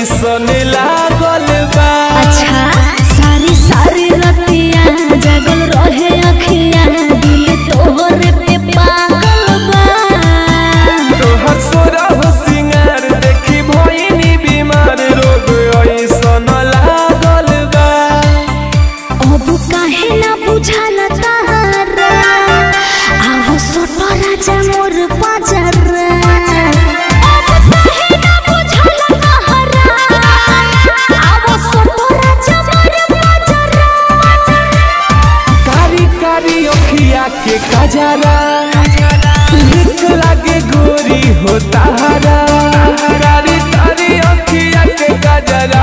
ऐसन लागल बा अच्छा सारी सारी रतिया जगल रहे अखिया दिल तोहरे पे पागल बा तोहर सोरा हो सिंगार देखी भइनी बीमार रोग ऐसन लागल बा अब काहे ना बुझाला तारा आहो सोटो राजा मोर पाजरा अब काहे ना बुझाला तारा आहो सोटो राजा मोर पाजरा कारी कारी अखिया के कजरा नीक लागे गोरी हो तारा कारी कारी अखिया के कजरा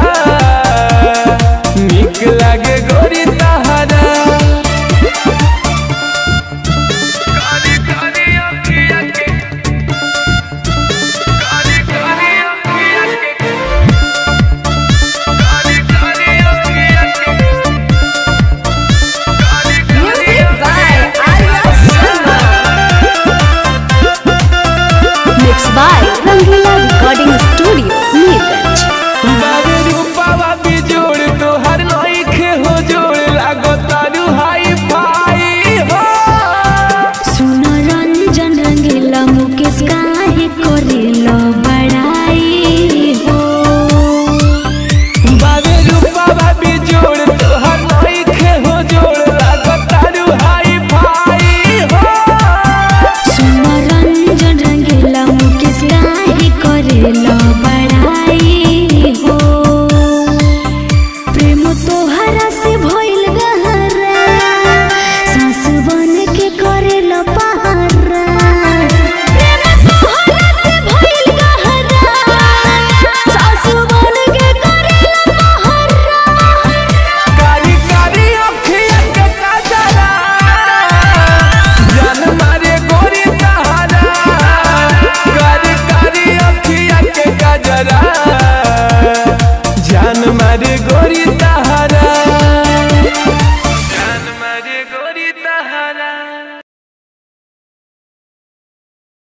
नीक लागे गोरी तारा कारी कारी अखिया के कारी कारी अखिया के कारी कारी अखिया के Music by Arya Sharma. Mixed by Rangila Recording Studio, Neerganj. बारे रूपावा बिजोड़ तोहर नइखे हो जोड़ लागो तारू हाई फाई हो सुन रंजन रंगीला मुकेश काहे करेला